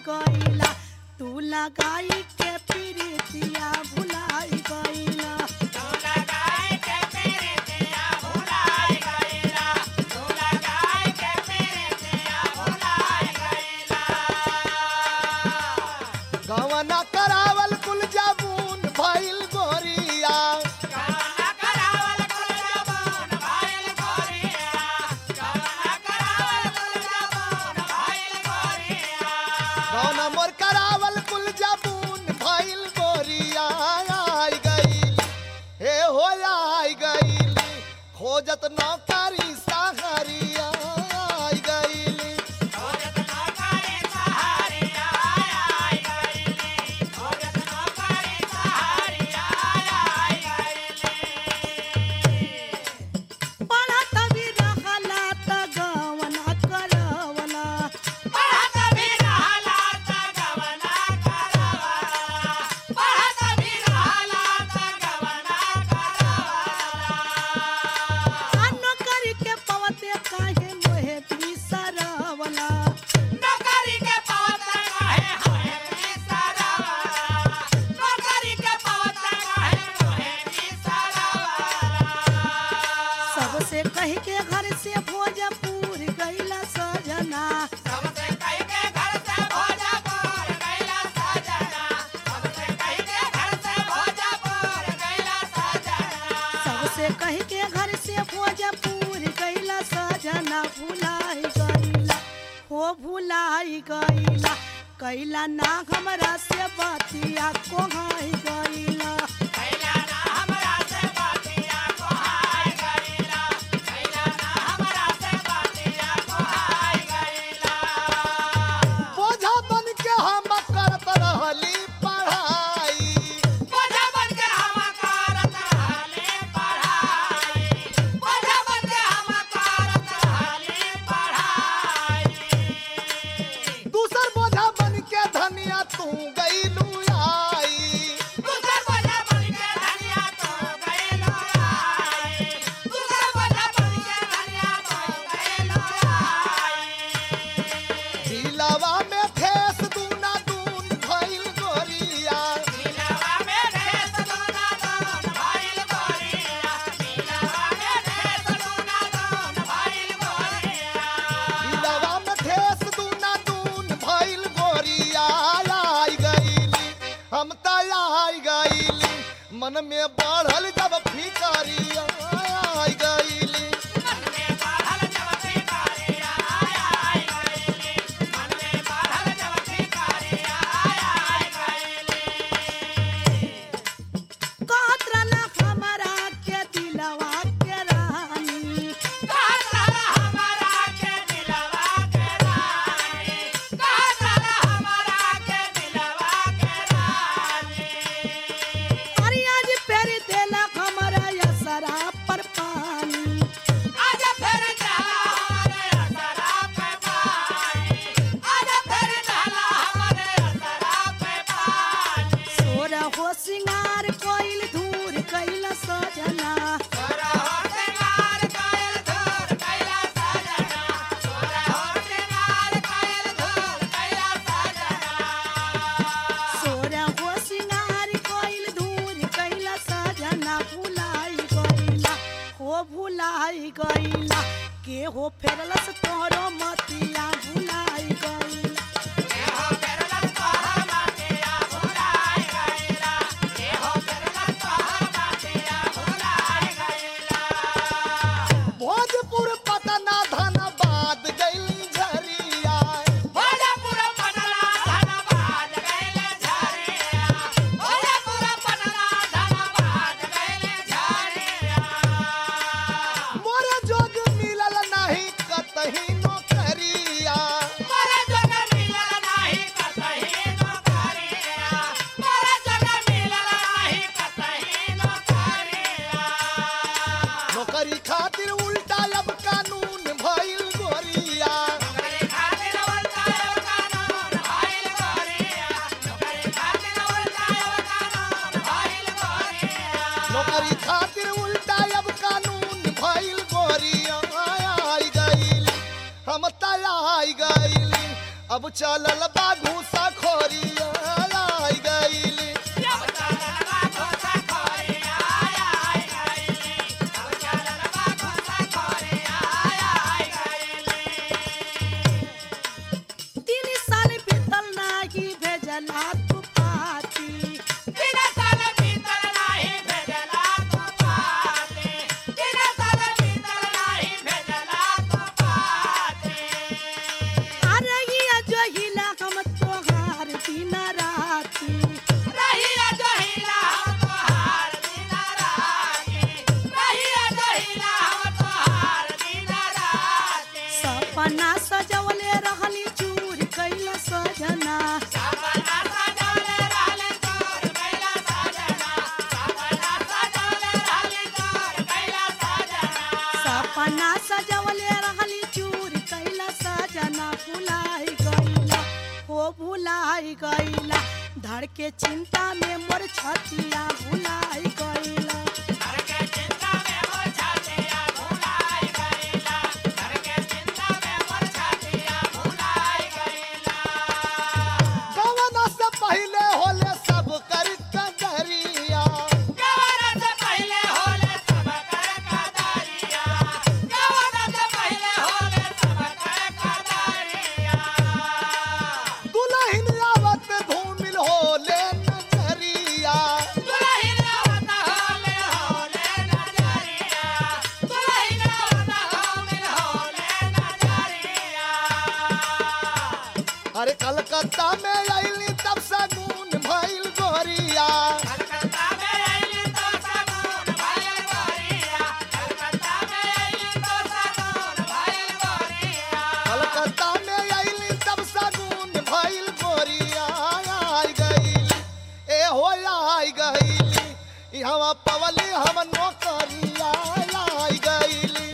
गईला तू लगाई के प्रीतिया भुलाई गईला गवना करावल कुल जाबून भइल गोरिया गवना मोर करावल कुल जाबून भइल गोरिया आई गईल हे हो आई गईल खोजत नौकरी साहरिया आई गईल पढ़त भी रहला त गवना करवला आ नौकरी के पवते काहे मोहे बिसरवला सबसे कह के घर से भोजपुर गईला सजना सबसे कह के घर से भोजपुर गईला सजना भुलाई गईला हो भुलाई गईला कैला ना हमरा से बतिया कोहाई गईला बोझा बन के हम करत रहली पढ़ाई दूसर बोझा बन के धनिया तू गईलू आई दिलवा में ठेस दूना दून भइल गोरिया दिलवा में ठेस दूना दून भइल गोरिया आई गईली हम त आई गईली मन में बढ़ल जब फिकरिया आई गईली कहत रहला हमरा के दिलवा के रानी अरे आज फेर देला हमरा असरा पर पानी सोरा हो सिंगार कोइल धूर कैला सजना सोरा हो सिंगार कोइल धूर कैला सजना भुलाई गईला हो भुलाई गईला के हो फेरलस तोहरो मतिया भुलाई गईला भोजपुर पटना धनबाद गईली झरिया मोरे जोग मिलल नहीं कतही नौकरिया नौकरी खातिर उल्टा अब कानून भइल गोरिया नौकरी खातिर उल्टा अब कानून भइल गोरिया आई गईली हम त आई गईली अब चलल बा घूसा खोरिया आई गईली तीन साल बीतल नाही भेजला तू पाती अरहिया जहिला हम तोहार दिन राती सपना सजवले रहली चूर कैल सजना सपना सजवले रहली चूर कैल सजना भुलाई गईला हो भुलाई गईला धड़ के चिंता में मोर छतिया भुलाई गईला गवना से पहले होले सब कर कदरिया दुल्हन आवत धूमिल होले नजरिया अरे कलकत्ता में आईली तब सगुन भइल गोरिया कलकत्ता में आईली तब सगुन भइल गोरिया आई गईली ए हो आई गईली यहाँ पवली हम नौकरिया आई गईली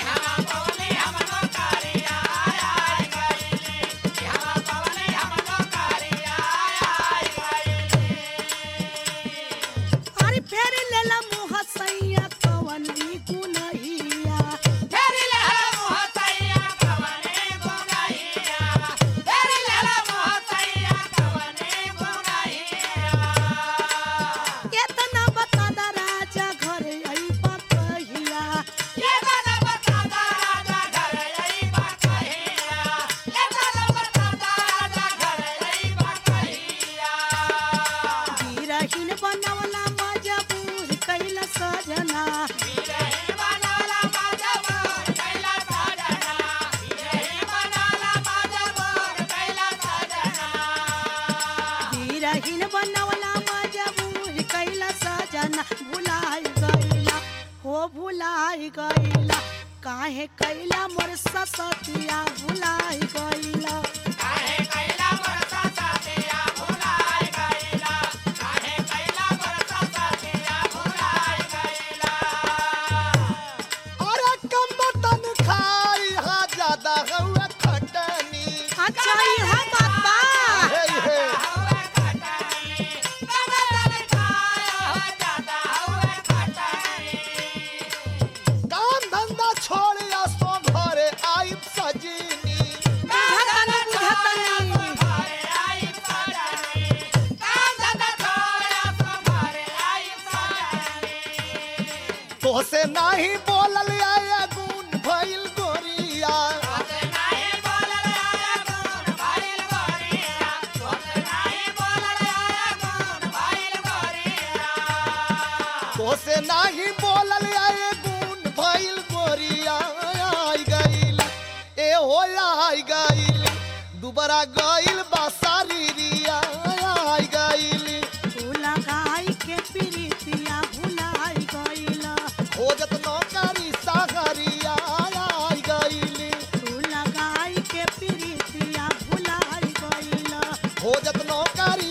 अरे फेर लेला मुँह सैया कवन भी गुनहिया केतना बता दा राजा घरे अइबा कहिया गिरहिन बनवला मजबूर कैल सजना गिरहिन बनवला मजबूर कैल सजना भुलाई गईला हो भुलाई गईला काहे कैला मोर ससतिया भुलाई गईला अरे कम बतन खाई हा ज्यादा हुआ खटनी अच्छा इहा बात बा हे हे काम धंधा छोड़ या सो घरे आई सजनी बुझतनी बुझतनी तोहसे नाही बोलल आया गुण भइल गोरिया तोहसे नाही बोलल आया गुण भइल गोरिया आई गइल ए हो आई गइल दुबारा गइल बासारी रिया आई गइल फूल गाय के प्रीतिया भुलाई गईला खोजत नौकरी सागरिया आई गइल फूल गाय के प्रीतिया भुलाई गईला खोजत नौकरी